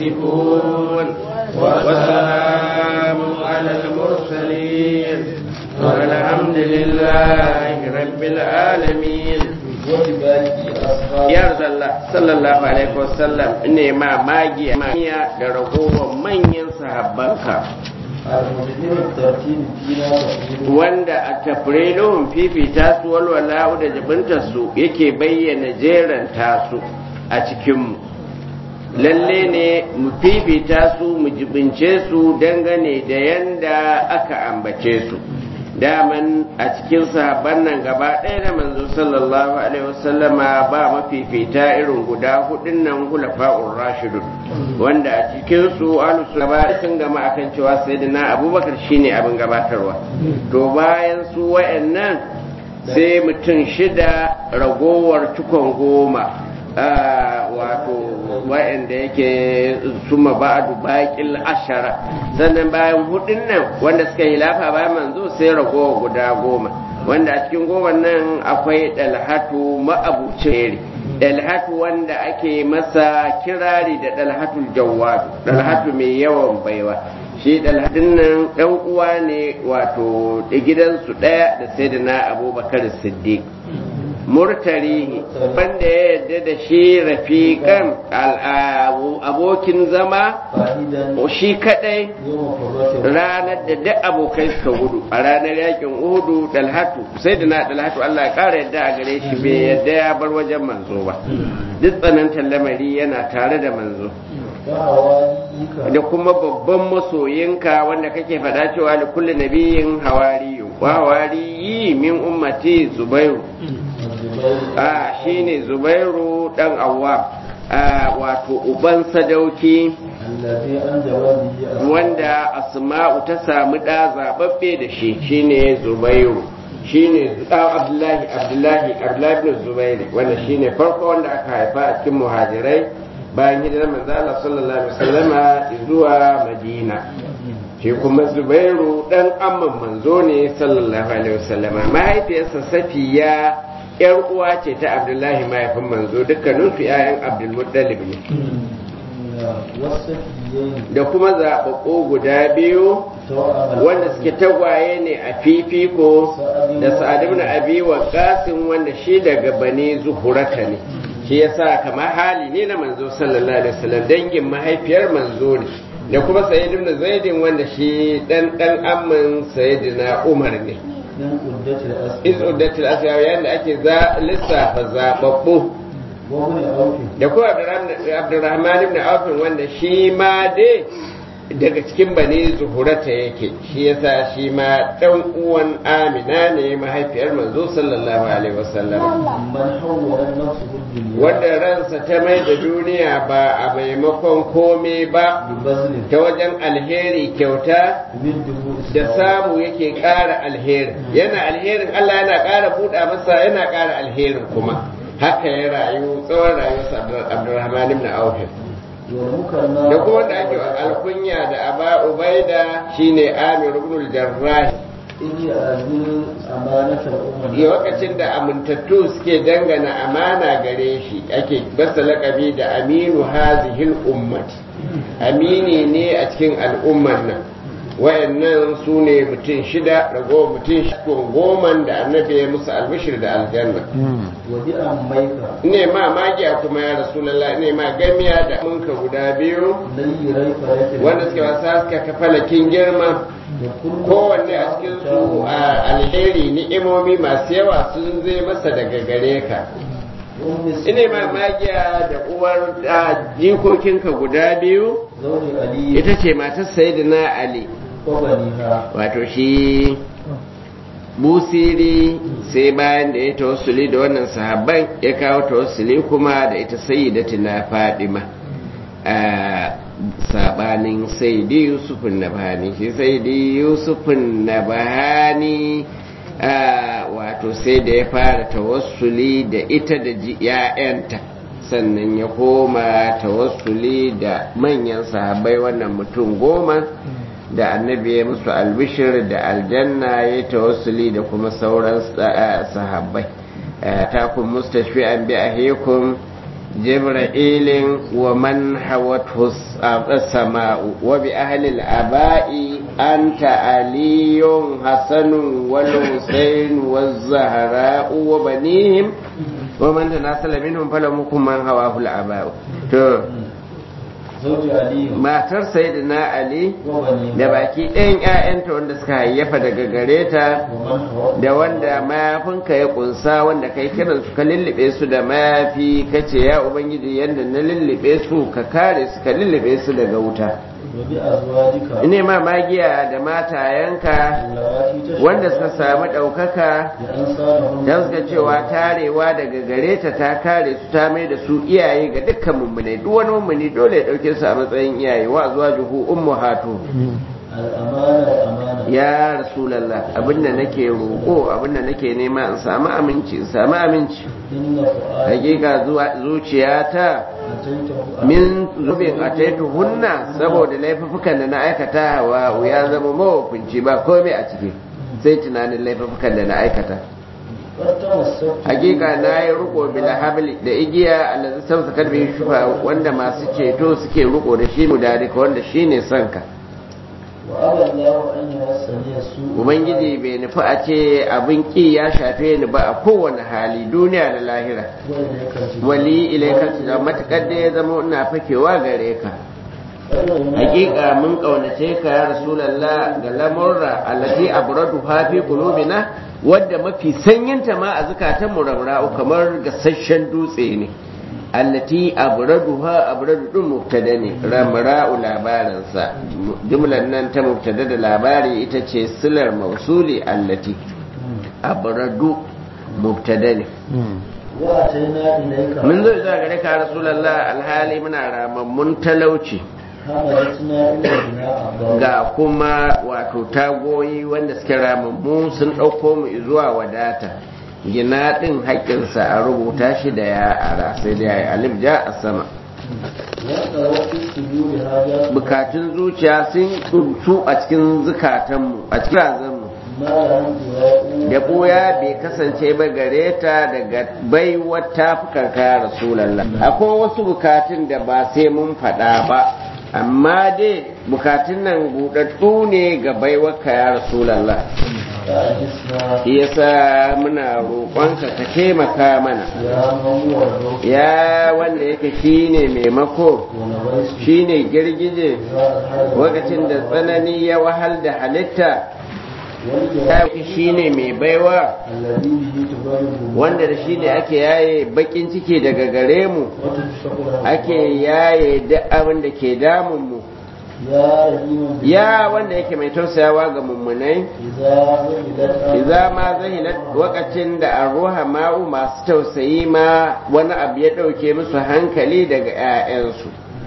يصفون وسلام على المرسلين والحمد لله رب العالمين ya zalla sallallahu alaihi wasallam ne ma magiya magiya da ragowar manyan sahabbanka wanda a tafrilun fifita su walwala da jibinta su yake bayyana jeran tasu a cikinmu lalle ne mu fifita su mu jibince su dangane da yanda aka ambace su daman a cikin sahabban nan gaba ɗaya da manzo sallallahu alaihi wasallama ba mafifita irin guda hudun nan hulafa'ur rashidun wanda a cikin su ahlus sunna sun gama akan cewa sayyidina abubakar shine abin gabatarwa to bayan su wayannan sai mutum shida ragowar cikon goma wato wa'anda yake suma ba'adu baƙil ashara sannan bayan hudun nan wanda suka yi lafa bayan manzo sai ragowa guda goma wanda a cikin goma nan akwai dalhatu ma'abucin dalhatu wanda ake masa kirari da dalhatul jawadu dalhatu mai yawan baiwa shi dalhatun nan ɗan uwa ne wato gidansu ɗaya da sai da na abubakar siddiq murtarihi wanda ya yarda da shi rafiƙan abokin zama shi kadai ranar da duk abokai suka gudu a ranar yakin uhudu dalhatu sai da na dalhatu Allah ya ƙara yadda a gare shi bai yadda ya bar wajen manzo ba duk tsanantar lamari yana tare da manzo da kuma babban masoyinka wanda kake faɗa cewa da kulli nabiyin hawariyu wa hawariyi min ummati zubairu a shine zubairu dan awwam wato uban sadauki wanda asma'u ta samu ɗa zaɓaɓɓe da shi shine zubairu shine abdullahi abdullahi abdullahi ibn zubairi wanda shine farko wanda aka haifa a cikin muhajirai bayan hijirar manzo Allah sallallahu alaihi wasallama zuwa Madina shi kuma Zubairu dan amman manzo ne sallallahu alaihi wasallama mahaifiyarsa Safiya yar uwa ce ta Abdullahi mahaifin manzo dukkanin su ƴaƴan Abdul Muttalib ne da kuma zaɓaɓɓu guda biyu wanda suke tagwaye ne a fifiko da sa'ad ibn abi waqasin wanda shi daga bani zuhurata ne shi yasa kamar hali ne na manzo sallallahu alaihi wasallam dangin mahaifiyar manzo ne da kuma sayyid ibn zaidin wanda shi dan dan amman sayyidina umar ne iz uddatul asya yayin da ake za lissafa zababbu da kuma abdurrahman ibn auf wanda shi ma dai daga cikin bane zuhurata yake shi yasa shi ma dan uwan amina ne mahaifiyar manzo sallallahu alaihi wasallam wanda ransa ta mai da duniya ba a maimakon kome ba ta wajen alheri kyauta da samu yake ƙara alheri yana alherin Allah yana ƙara buɗa masa yana ƙara alherin kuma haka ya rayu tsawon rayuwarsa Abdulrahman ibn Auf da kuma wanda ake alkunya da aba ubaida shine amir ibn al-jarrah lokacin da amintattu suke dangana amana gare shi ake basa lakabi da aminu hazihil ummati amini ne a cikin al'ummar nan wayannan su ne mutum shida rago mutum shida goman da annabi ya musu albishir da aljanna ne ma magiya kuma ya rasulallah ne ma gamiya da munka guda biyu wanda suke wasa suka kafalakin girma kowanne a cikin su a alheri ni'imomi masu yawa sun zai masa daga gare ka ina ma magiya da uwar jikokinka guda biyu ita ce matar sayyidina ali wato shi busiri sai bayan da ya tawassuli da wannan sahabban ya kawo tawassuli kuma da ita sayyidatina fadima a sabanin sayyidi yusufun nabhani shi sayyidi yusufun nabhani wato sai da ya fara tawassuli da ita da ‘ya'yanta sannan ya koma tawassuli da manyan sahabbai wannan mutum goma da annabi ya musu albishir da aljanna ya tawassuli da kuma sauran sahabbai ta kun mustashfi an bi ahikum جبرائيل ومن حوته السماء وبأهل الآباء أنت علي حسن والحسين والزهراء وبنيهم ومن تناسل منهم فلم يكن من هواه الآباء matar sayyidina ali da baki ɗayan 'ya'yanta wanda suka hayyafa daga gare ta da wanda mayafinka ya kunsa wanda kai kiran su ka lullube su da mayafi kace ya ubangiji yadda na lullube su ka kare su ka lullube su daga wuta ne ma magiya da matayenka wanda suka samu ɗaukaka don suka cewa tarewa daga gare ta ta kare su ta mai da su iyaye ga dukkan mummune duk wani mummuni dole ya ɗauke su a matsayin iyaye wa zuwa juhu ummu hatu ya rasulallah abinda nake roƙo abinda nake nema in samu aminci in samu aminci hakika zuciyata min zubin a taitu hunna saboda laifukan da na aikata wa ya zama mawakunci ba komai a ciki sai tunanin laifukan da na aikata hakika na yi riko bila habli da igiya allazi samsa kalbi shufa wanda masu ceto suke riko da shi mudarika wanda shine sanka Ubangiji bai nufi a ce abin ƙi ya shafe ni ba a kowane hali duniya da lahira. Wali ilaikar da matuƙar da ya zama ina fakewa gare ka. Hakika mun ƙaunace ka ya Rasulallah ga lamurra allati abradu hafi qulubina wadda mafi sanyinta ma a zukatanmu ramra'u kamar gasasshen dutse ne. allati abraduha abradu din mubtada ne ramra'u labarinsa jumlar nan ta mubtada da labari ita ce silar mausuli allati abradu mubtada ne mun zo zuwa gare ka rasulullah alhali muna ramammun talauci ga kuma wato tagoyi wanda suke ramammu sun ɗauko mu zuwa wadata gina ɗin haƙƙinsa a rubuta shi da ya ara sai da ya yi alif ja a sama bukatun zuciya sun tsuntu a cikin zukatanmu a cikin razanmu da ɓoya bai kasance ba gare ta daga baiwar tafukan kaya rasulallah akwai wasu bukatun da ba sai mun faɗa ba amma dai bukatun nan buɗaɗɗu ne ga baiwar kaya rasulallah yasa muna roƙonka ka taimaka mana ya wanda yake shine maimako shine girgije lokacin da tsanani ya wahal da halitta ya shine mai baiwa wanda da shine ake yaye bakin ciki daga gare mu ake yaye duk abin da ke damun mu ya wanda yake mai tausayawa ga mummunai iza ma zahilat wakacin da arruha ma'u masu tausayi ma wani abu ya ɗauke musu hankali daga 'ya'yansu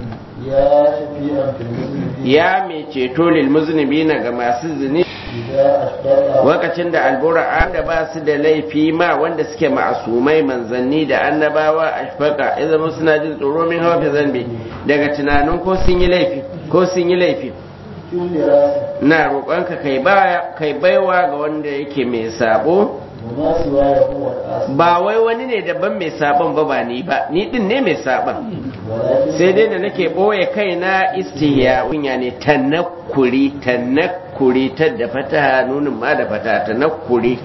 ya mai ceto lil muznibina ga masu zini wakacin da albura da ba su da laifi ma wanda suke ma'asumai manzanni da annabawa ashfaka ya zama suna jin tsoro min hawa fi zambi daga tunanin ko sun yi laifi ko sun yi laifi na roƙonka kai baya kai baiwa ga wanda yake mai sabo ba wai wani ne daban mai sabon ba ba ni ba ni din ne mai sabon sai dai da nake ɓoye kaina istiya kunya ne tanakuri tanakuri ta da fata nunin ma da fata tanakuri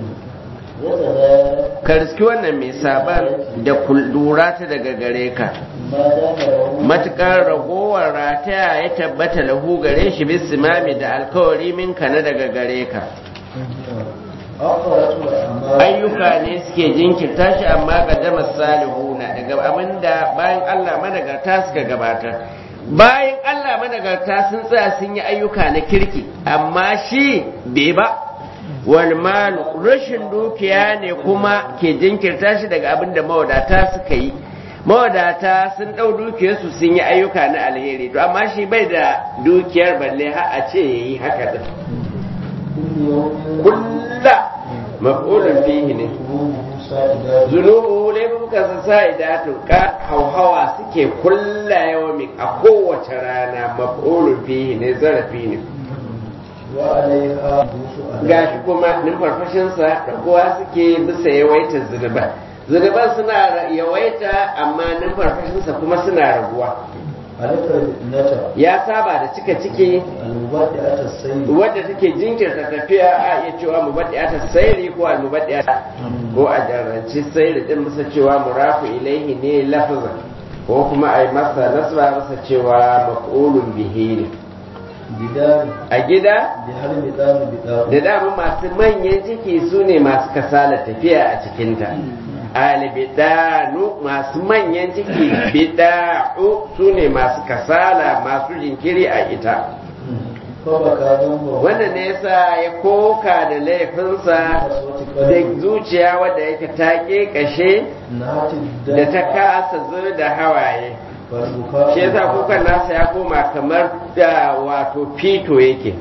ka riski wannan mai saban da lura ta daga gare ka matukar ragowar rataya ya tabbata lahu gare shi bisimami da alkawari minka na daga gare ka ayyuka ne suke jinkirta shi amma kaddama salihuna daga abinda bayan Allah managarta suka gabatar bayan Allah managarta sun tsaya sun yi ayyuka na kirki amma shi bai ba wal malu rashin dukiya ne kuma ke jinkirta shi daga abinda mawadata suka yi mawadata sun ɗau dukiyarsu sun yi ayyuka na alheri to amma shi bai da dukiyar balle har a ce yayi haka din kulla maf'ulun fihi ne zunubu laifukan sa sa'idatu ka hauhawa suke kulla yawmin a kowace rana maf'ulun fihi ne zarafi ne gashi kuma numfarfashinsa da kowa suke bisa yawaitar zunuba zunuban suna yawaita amma numfarfashinsa kuma suna raguwa alaka nata ya saba da cika ciki almuwaddi'ata sayyid wadda take jinkirta tafiya a iya cewa mubaddi'ata sairi ko almubaddi'ata ko a jarranci sairi din masa cewa murafu ilaihi ne lafazan ko kuma a yi masa nasba masa cewa maf'ulun bihi ne bidari a gida bi har bidari bidari da dama masu manyan ciki su ne masu kasala tafiya a cikinta albidanu masu manyan ciki bida'u su ne masu kasala masu jinkiri a ita ko baka zamba wannan ne yasa ya koka da laifinsa da zuciya wadda yake ta kashe na hati da ta kasa zo da hawaye shi yasa kukan nasa ya koma kamar da wato fito yake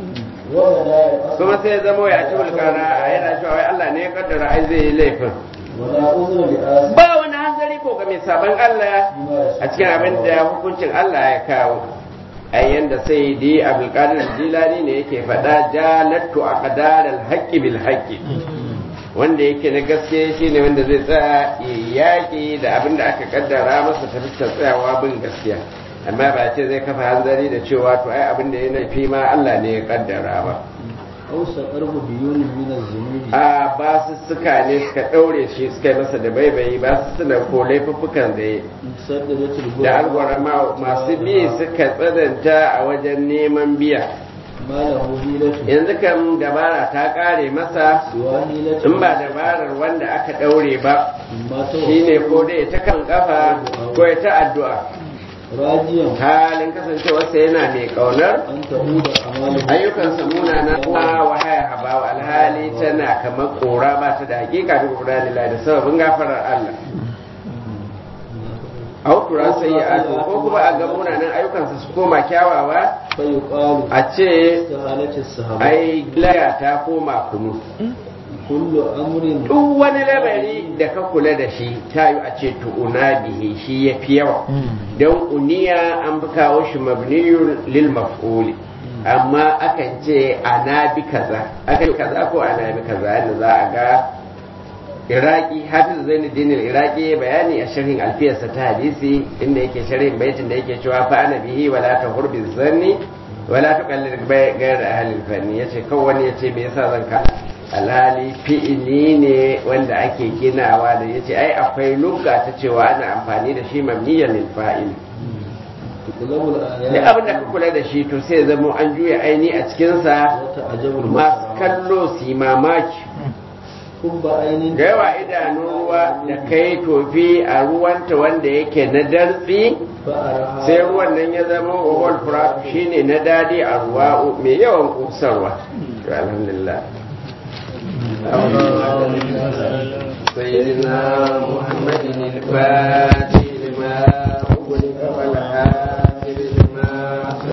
kuma sai ya zama ya ci bulkara a yana cewa wai Allah ne ya kaddara ai zai yi laifin wala uzra li asi ba wani hanzari ko ga mai sabon Allah a cikin abin da hukuncin Allah ya kawo ai yanda sai di abdulkadir jilani ne yake faɗa jalattu a qadaral haqqi bil haqqi wanda yake na gaske shine wanda zai tsaya yaƙi da abin da aka kaddara masa ta fuskar tsayawa bin gaskiya amma ba ce zai kafa hanzari da cewa to ai abin da ya fi ma Allah ne ya kaddara ba aw saqarbu biyun min az-zunubi a ba su suka ne suka ɗaure shi suka yi masa da baibayi ba su suna ko laifuffukan da ya saddadatul da alwara masu bi suka tsananta a wajen neman biya malahu hilatu yanzu kan dabara ta ƙare masa siwa hilatu in ba dabarar wanda aka ɗaure ba ma ta shine ko dai ta kan kafa ko ya ta addu'a rajiyan halin kasancewarsa yana mai ƙaunar an ta'uda amalu ayyukansa munana kuma wahaya habawa alhali tana kamar kora ba ta da hakika da kura lillahi da sababin gafarar Allah autura sai ya ato ko kuma a ga munanan ayyukansa su koma kyawawa fa yuqalu a ce istihalati sahaba ai laya ta koma kunu kullu amrin duk wani lamari da ka kula da shi ta yi a ce tu'una bihi shi ya fi yawa don uniya an fi kawo shi mabniyun lil maf'uli amma akan ce ana bi kaza akan kaza ko ana bi kaza yadda za a ga iraki hafiz zainuddin iraki bayani a sharhin alfiyarsa ta hadisi inda yake sharhin baitin da yake cewa fa ana bihi wala ta hurbi zanni wala ta kallir gayar ahalin fanni yace kawai wani yace me yasa zan ka alhali fi'ili ne wanda ake ginawa da yace ai akwai lugga ta cewa ana amfani da shi mabniyan lil fa'il kulabul da ayat abin da ka kula da shi to sai zama an juya aini a cikinsa wa ta'jabul masu kallo su yi mamaki kubba ainin da yawa idanun ruwa da kai tofi a ruwanta wanda yake na dartsi fa araha sai ruwan nan ya zama wawal furat shine na dadi a ruwa mai yawan kusarwa to alhamdulillah سيدنا محمد الفاتح لما أغلق